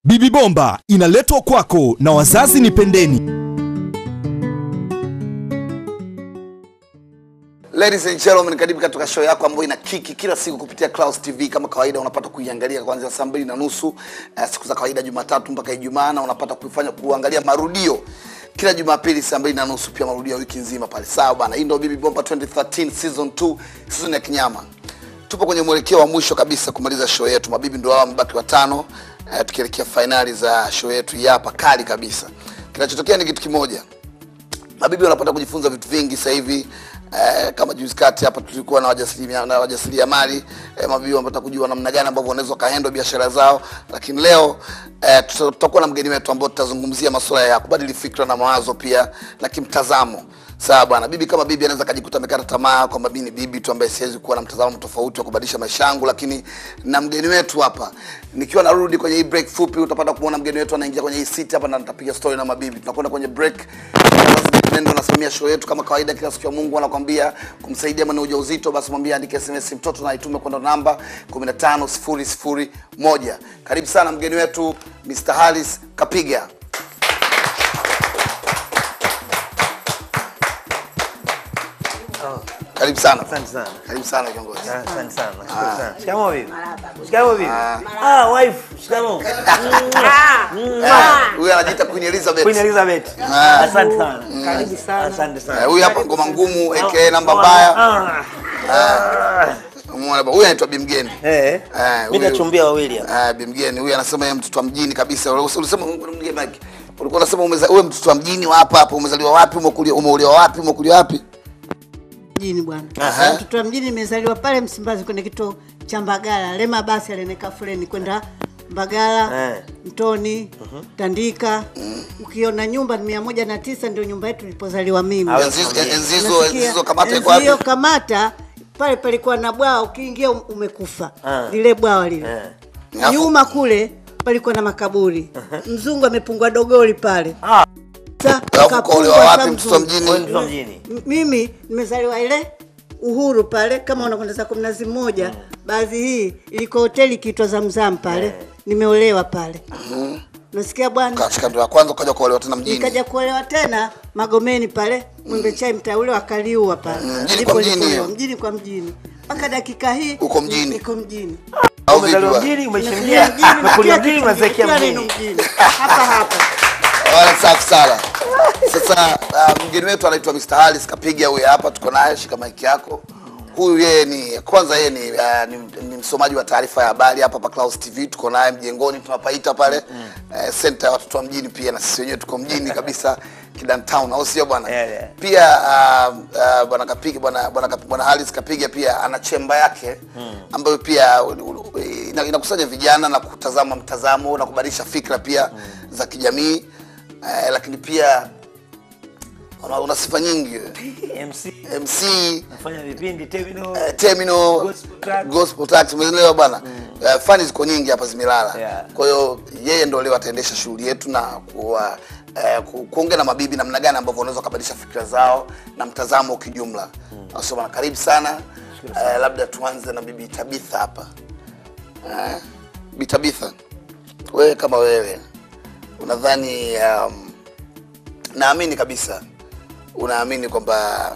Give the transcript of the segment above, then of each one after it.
Bibi Bomba inaletwa kwako na wazazi ni pendeni. Ladies and gentlemen, karibu katika show yako ambayo ina kiki kila siku kupitia Clouds TV. Kama kawaida, unapata kuiangalia kuanzia saa mbili na nusu uh, siku za kawaida Jumatatu mpaka Ijumaa, na unapata kuifanya kuangalia marudio kila Jumapili saa mbili na nusu, pia marudio ya wiki nzima pale. Sawa bana, hii ndio Bibi Bomba 2013 season 2, season ya kinyama. Tupo kwenye mwelekeo wa mwisho kabisa kumaliza show yetu. Mabibi ndio hao wamebaki watano, uh, tukielekea fainali za show yetu hii hapa kali kabisa. Kinachotokea ni kitu kimoja, mabibi wanapata kujifunza vitu vingi sasa hivi eh, kama juzi kati hapa tulikuwa na wajasiria na wajasiriamali eh, mabibi wanapata kujua namna gani ambavyo wanaweza wakahandle biashara zao, lakini leo eh, tuta- tutakuwa na mgeni wetu ambao tutazungumzia masuala ya kubadili fikra na mawazo pia na kimtazamo. Sawa bwana, bibi kama bibi anaweza kajikuta amekata tamaa kwamba mimi ni bibi tu ambaye siwezi kuwa na mtazamo tofauti wa kubadilisha maisha yangu, lakini na mgeni wetu hapa, nikiwa narudi kwenye hii break fupi, utapata kuona mgeni wetu anaingia kwenye hii seat hapa na nitapiga story na mabibi. Tunakwenda kwenye break. Nendo nasimamia show yetu kama kawaida, kila siku ya Mungu anakwambia kumsaidia mwenye ujauzito, basi mwambie andike SMS mtoto na itume kwenda namba 15001. Karibu sana mgeni wetu Mr. Halis Kapiga. Karibu sana. Asante sana. Karibu sana kiongozi. Asante sana. Nashukuru sana. Shikamoo bibi. Shikamoo bibi. Ah, wife. Shikamoo. Huyu anajiita Queen Elizabeth. Queen Elizabeth. Ah. Asante sana. Karibu sana. Asante Eh, sana. Huyu hapa ngoma ngumu aka namba mbaya. Ah. Ah. Umeona ba- Huyu anaitwa Bimgeni. Eh. Eh, Mimi huyu- nachumbia wawili hapa. Ah, Bimgeni huyu anasema yeye mtoto wa mjini kabisa. Ulis- Ulisema mgeni Mike. Ulikuwa unasema umeza- wewe mtoto wa mjini wa hapa hapa umezaliwa wapi? Umekulia umeuliwa wapi? Umekulia wapi? mjini bwana. Aha. Mtoto wa mjini nimezaliwa pale Msimbazi kwenye kituo cha Mbagala. Lema basi aleneka fuleni kwenda Mbagala, Eh. Mtoni, Tandika. Ukiona nyumba ni mia moja na tisa ndio nyumba yetu ilipozaliwa mimi. Awe Enzi familia. enzi hizo Unasikia? enzi hizo kamata iko Enzi wapi? hiyo kamata pale palikuwa na bwawa, ukiingia um- umekufa Ah. lile bwawa lile. Eh. Alafu- Nyuma kule palikuwa na makaburi. Mzungu amepungwa dogoli pale. Ah. Sasa Alafu kapungwa ukaolewa wapi sa mtoto wa mzungu. mjini? Wewe mtoto wa mjini. M- mimi nimezaliwa ile Uhuru pale, kama unakwenda zako Mnazi Mmoja, baadhi hii ilikuwa hoteli ikiitwa Zamzam pale, nimeolewa pale. Nasikia bwana, Katika ndo ya kwanza ukaja kuolewa tena mjini. nikaja kuolewa tena Magomeni pale, Mwembe Chai mtaa ule wakaliua pale, Mm, mjini Ndipo kwa mjini nilipoolewa, hiyo. mjini kwa mjini mpaka dakika hii Uko mjini. niko mjini, Au vipi? Umezaliwa bwana? mjini, umeishi Nimekulia mjini. mjini, Umekulia kila mjini, kitu umezekia kila neno mjini. mjini hapa hapa. Wala safi sana. Sasa uh, mgeni wetu anaitwa Mr. Halis Kapiga huyu hapa tuko naye, shika mic yako. Huyu yeye ni kwanza yeye ni, uh, ni, ni msomaji wa taarifa ya habari hapa pa Clouds TV tuko naye mjengoni tunapaita pale eh, center ya watoto wa mjini pia na sisi wenyewe tuko mjini kabisa Kidan Town au sio bwana? Yeah, yeah. Pia uh, uh, bwana Kapiga bwana bwana Kap- bwana Halis Kapiga pia ana chemba yake ambayo pia u- u- ina- inakusanya vijana na kutazama mtazamo na kubadilisha fikra pia za kijamii eh, lakini pia una, una sifa nyingi wewe. MC. MC Nafanya vipindi terminal. eh, terminal Gospel track. gospel tax umeelewa bwana Eh, fani ziko nyingi hapa zimelala Yeah. kwa hiyo yeye ndo leo ataendesha shughuli yetu na kuwa eh, ku, kuongea na mabibi namna gani ambavyo wanaweza kubadilisha fikra zao na mtazamo kijumla mm. so bwana karibu sana eh, labda tuanze na bibi Tabitha hapa eh, bibi Tabitha wewe kama wewe unadhani um, naamini kabisa unaamini kwamba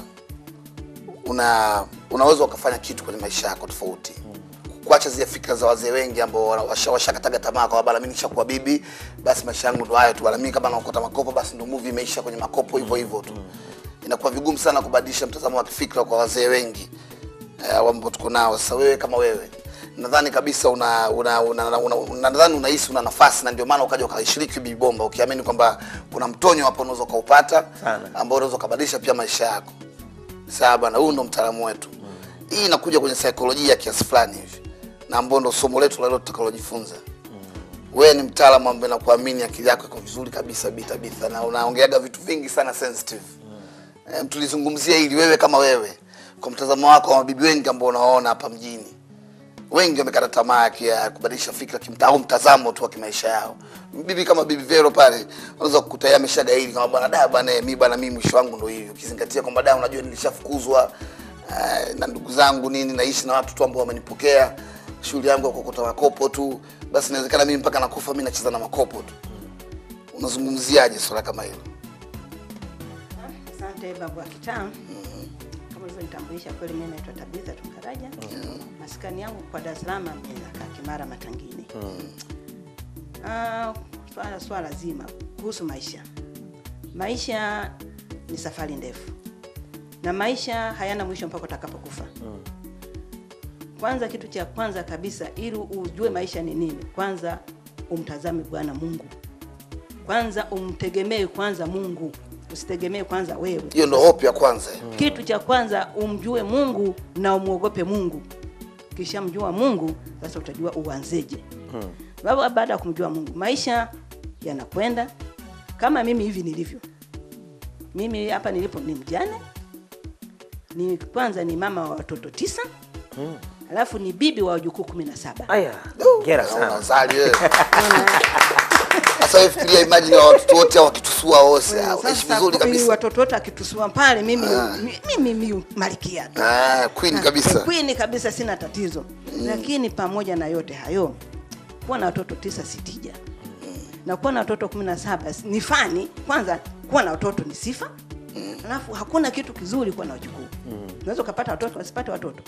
una unaweza ukafanya kitu kwenye maisha yako tofauti kuacha zile fikra za wazee wengi ambao wana- washa- washakataga tamaa kwa bana mimi nishakuwa bibi basi maisha yangu ndo hayo tu bana mimi kama naokota makopo basi ndo movie imeisha kwenye makopo hivyo hivyo tu inakuwa vigumu sana kubadilisha mtazamo wa kifikra kwa wazee wengi eh, ambao tuko nao sasa wewe kama wewe nadhani kabisa una una, una, una, una, una nadhani unahisi una nafasi na ndio maana ukaja ukaishiriki Bibi Bomba ukiamini kwamba kuna mtonyo hapo unaweza ukaupata Sana. ambao unaweza ukabadilisha pia maisha yako sawa bana huyu ndo mtaalamu wetu hii inakuja kwenye saikolojia kiasi fulani hivi na ambao ndo somo letu la leo tutakalojifunza wewe ni mtaalamu ambaye nakuamini akili yako iko vizuri kabisa Bi Tabitha na unaongeaga vitu vingi sana sensitive mm. tulizungumzia hili wewe kama wewe kwa mtazamo wako wa mabibi wengi ambao unaona hapa mjini wengi wamekata tamaa ya- ya kubadilisha fikra kimta, au mtazamo tu wa kimaisha yao. Bibi kama bibi Vero pale unaweza kukuta yeye ameshagaili kama bwana da bwana mimi bwana mimi mwisho wangu ndio hivi, ukizingatia kwamba da unajua nilishafukuzwa uh, na ndugu zangu nini, naishi na watu tu ambao wamenipokea shughuli yangu ya kuokota makopo tu. basi inawezekana mimi mpaka nakufa mi nacheza na makopo tu unazungumziaje swala kama hilo Asante babu wa kitaa. Kama ulivyonitambulisha, kweli mimi naitwa Tabitha Tunkaraja. Maskani yangu kwa Dar es Salaam inakaa Kimara Matangini. Ah, swala swala zima kuhusu maisha. Maisha ni safari ndefu, na maisha hayana mwisho mpaka utakapokufa. Kwanza, kitu cha kwanza kabisa, ili ujue maisha ni nini, kwanza umtazame Bwana Mungu, kwanza umtegemee kwanza Mungu, usitegemee kwanza wewe hiyo ndo hope ya kwanza kitu cha kwanza umjue mungu na umwogope mungu kisha mjua mungu sasa utajua uanzeje hmm. baada ya kumjua mungu maisha yanakwenda kama mimi hivi nilivyo mimi hapa nilipo ni mjane ni kwanza ni mama wa watoto tisa hmm. alafu ni bibi wa wajukuu kumi na saba aya ngera sana unazali wewe sasa wewe fikiria imagine wa watoto wote hao wakitusua wose Eh, waishi sasa vizuri kwa- kabisa watoto wote akitusua pale mimi mimi mimi malkia tu ah, queen kabisa kwini kabisa sina tatizo lakini pamoja na yote hayo kuwa na watoto tisa sitija na kuwa na watoto kumi na saba ni fani kwanza kuwa na watoto ni sifa alafu hakuna kitu kizuri kuwa na wajukuu unaweza ukapata watoto wasipate watoto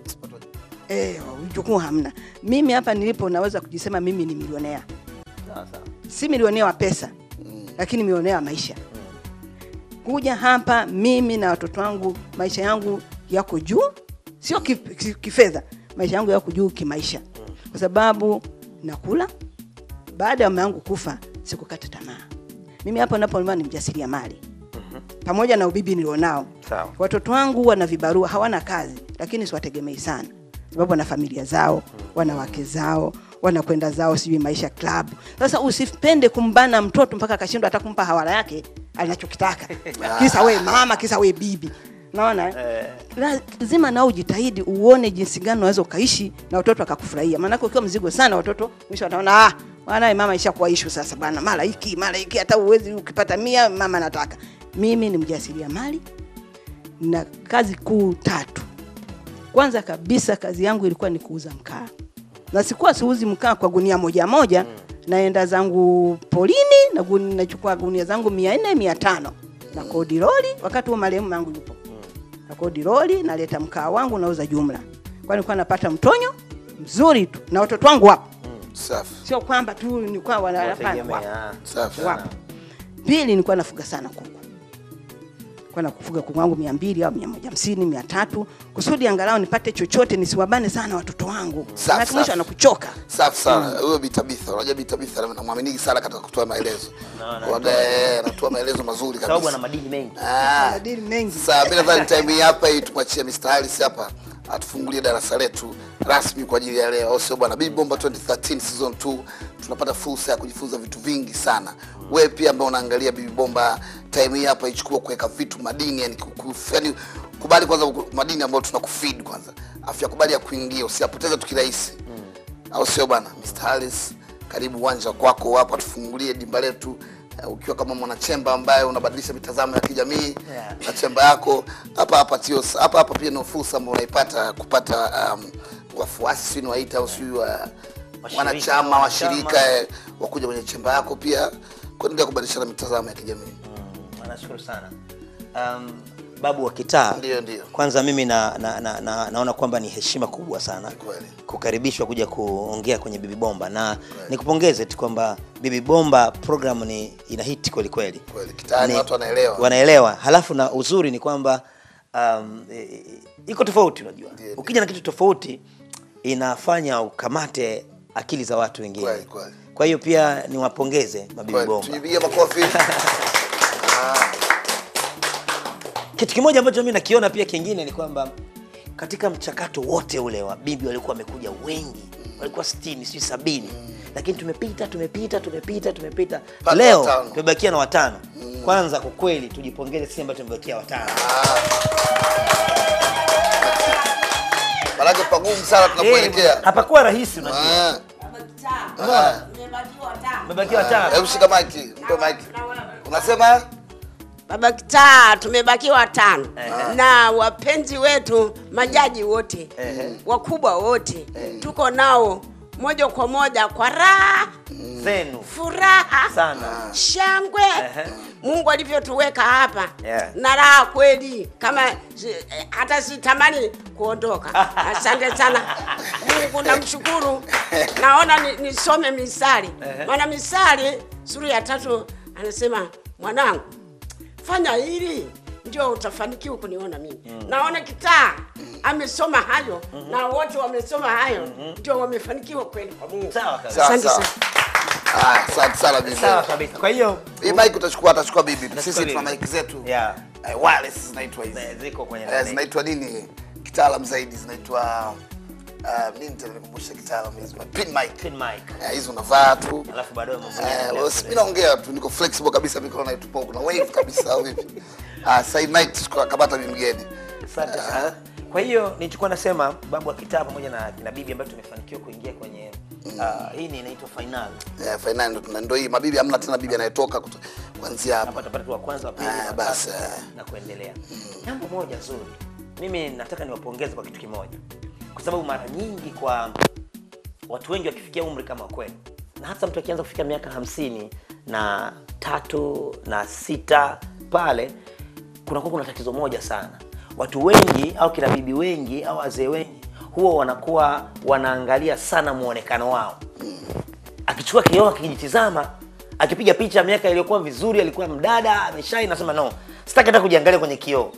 Eh, wajukuu hamna mimi hapa nilipo naweza kujisema mimi ni milionea Sawa, sawa. si milionea wa pesa lakini milionea wa maisha kuja hapa mimi na watoto wangu maisha yangu yako juu sio ki- ki- kifedha maisha yangu yako juu kimaisha kwa sababu nakula baada ya mama yangu kufa sikukata tamaa mimi hapa napoa ni mjasiria mali pamoja na ubibi nilionao Sawa. watoto wangu wana vibarua hawana kazi lakini siwategemei sana sababu wana familia zao wana wake zao wanakwenda zao sijui maisha club sasa usipende kumbana mtoto mpaka akashindwa hata kumpa hawala yake anachokitaka kisa we mama kisa we bibi naona eh? lazima nao ujitahidi uone jinsi gani unaweza ukaishi na watoto akakufurahia maanake ukiwa mzigo sana watoto mwisho wataona ah, wanaye mama ishakuwa ishu sasa bwana mara hiki mara hiki hata uwezi ukipata mia mama nataka mimi ni mjasiria mali na kazi kuu tatu kwanza kabisa kazi yangu ilikuwa ni kuuza mkaa na sikuwa siuzi mkaa kwa gunia moja moja naenda zangu polini na guni, nachukua gunia zangu mia nne mia tano na kodi lori wakati huo marehemu yangu yupo na kodi lori naleta mkaa wangu nauza jumla kwa nilikuwa napata mtonyo mzuri tu na watoto wangu wapo safi sio kwamba tu nilikuwa wana- hapana, wapo Wategemea. safi wapo pili nilikuwa nafuga sana kuku kwa nakufuga kuku wangu mia mbili au mia moja hamsini mia tatu kusudi angalau nipate chochote nisiwabane sana watoto wangu Safi, Maana mwisho safi. anakuchoka safi sana huyo bitabitha unajua bitabitha namwaminiki sana katika kutoa maelezo Waga, eh, anatoa maelezo mazuri sababu ana kabisa madini mengi Ah. madili mengi Sasa mimi nadhani time hii hapa hii tumwachie Mr. Harris hapa atufungulie darasa letu rasmi kwa ajili ya leo, au sio bwana? Big Bomba 2013 season 2 tunapata fursa ya kujifunza vitu vingi sana. Wewe pia ambao unaangalia Bibi Bomba time hii hapa ichukua kuweka vitu madini, yani, kuku, yani kubali kwanza ku- madini ambayo tunakufeed kwanza, afya kubali ya kuingia, usiyapoteze tu kirahisi au sio bwana? Mr. Harris, karibu uwanja kwako hapa, tufungulie dimba letu uh, ukiwa kama mwanachemba ambaye unabadilisha mitazamo ya kijamii Yeah. na chemba yako hapa hapa tio hapa hapa pia ni fursa ambayo unaipata kupata um, wafuasi sio waita au sio wa Washirika, wanachama wanachama. washirika eh, wakuja kwenye chemba yako pia kuendelea kubadilishana mitazamo ya kijamii. Mm, nashukuru sana um, babu wa kitaa Ndio, ndio. kwanza mimi na, na, na, na, naona kwamba ni heshima kubwa sana Kweli. kukaribishwa kuja kuongea kwenye bibi bomba na nikupongeze tu kwamba bibi bomba program ni ina hiti kweli kweli Kweli, kitaani Ni- watu wanaelewa. wanaelewa halafu na uzuri ni kwamba um, e, e, iko tofauti unajua Ndio, ukija na kitu tofauti inafanya ukamate akili za watu wengine Kweli, kweli. kwa hiyo pia niwapongeze mabibi Kweli, bomba tujipigie makofi. kitu kimoja ambacho mi nakiona pia kingine ni kwamba katika mchakato wote ule wa bibi walikuwa wamekuja wengi walikuwa sitini sijui sabini lakini tumepita tumepita tumepita tumepita Mpaka leo watano. tumebakia na watano kwanza kwa kweli tujipongeze sisi ambao tumebakia watano Manake pagumu sana tunapoelekea. hapakuwa rahisi unajua Ah, tumebakia watano Hebu shika maiki, mpe maiki. Unasema Baba Kitaa, tumebakiwa watano na wapenzi wetu majaji wote wakubwa wote tuko nao moja kwa moja kwa raha zenu furaha sana shangwe Ehe. mungu alivyotuweka hapa Yeah. na raha kweli kama si- eh, hata sitamani kuondoka asante sana mungu namshukuru naona ni- nisome misali maana misali sura ya tatu anasema mwanangu fanya hili ndio utafanikiwa kuniona mimi naona kitaa amesoma hayo na wote wamesoma hayo ndio wamefanikiwa kweli kwa mungu sawa kabisa Sawa, Asante sawa. sana. Ah, asante sana bibi. sawa kabisa kwa hiyo Hii mic utachukua atachukua bibi. Sisi bibi. tuna mic zetu. Yeah. Eh, wireless zinaitwa hizi. eh, ziko kwenye Eh, nani. zinaitwa nini? Kitaalam zaidi zinaitwa uh, nini tena nikumbushe kitaalam hizi pin mic. Pin mic Eh, hizi unavaa tu. alafu baadaye mambo Eh, yanaendelea well, mimi naongea tu niko flexible kabisa mikono naitupa kuna wave kabisa au vipi? Ah, sasa hii mic tuchukua kabata bibi mgeni. Asante sana. Kwa hiyo nilichokuwa nasema babu wa kitaa pamoja na kina bibi ambayo tumefanikiwa kuingia kwenye uh, hii ni inaitwa final. Eh, finali ndo tuna- ndo hii mabibi hamna tena bibi anayetoka kuto- kuanzia hapa. Hapa tutapata tu wa kwanza, wa pili, Ah, wa basi, tatu, eh. na kuendelea. Jambo moja zuri. Mimi nataka niwapongeze kwa kitu kimoja. Kwa sababu mara nyingi kwa watu wengi wakifikia umri kama kwenu na hasa mtu akianza kufika miaka hamsini na tatu na sita pale kunakuwa kuna tatizo moja sana watu wengi au kina bibi wengi au wazee wengi huwa wanakuwa wanaangalia sana muonekano wao akichukua kioo akijitizama akipiga picha miaka iliyokuwa vizuri alikuwa mdada ameshai nasema no sitaki hata kujiangalia kwenye kioo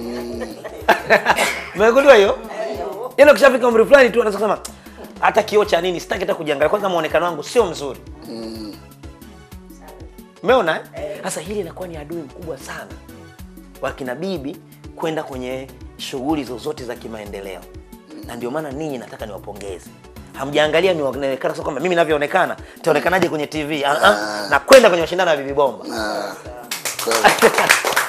umegundua hiyo yaani ukishafika umri fulani tu anaweza kusema hata kioo cha nini sitaki hata kujiangalia kwanza muonekano wangu sio mzuri umeona eh? sasa hili inakuwa ni adui mkubwa sana wa kina bibi kwenda kwenye shughuli zozote za kimaendeleo na ndio maana ninyi nataka niwapongeze hamjaangalia nionekana sio kwamba mimi navyoonekana taonekanaje kwenye tv ah, ah, na kwenda kwenye mashindano ya bibi bomba Ah, kweli.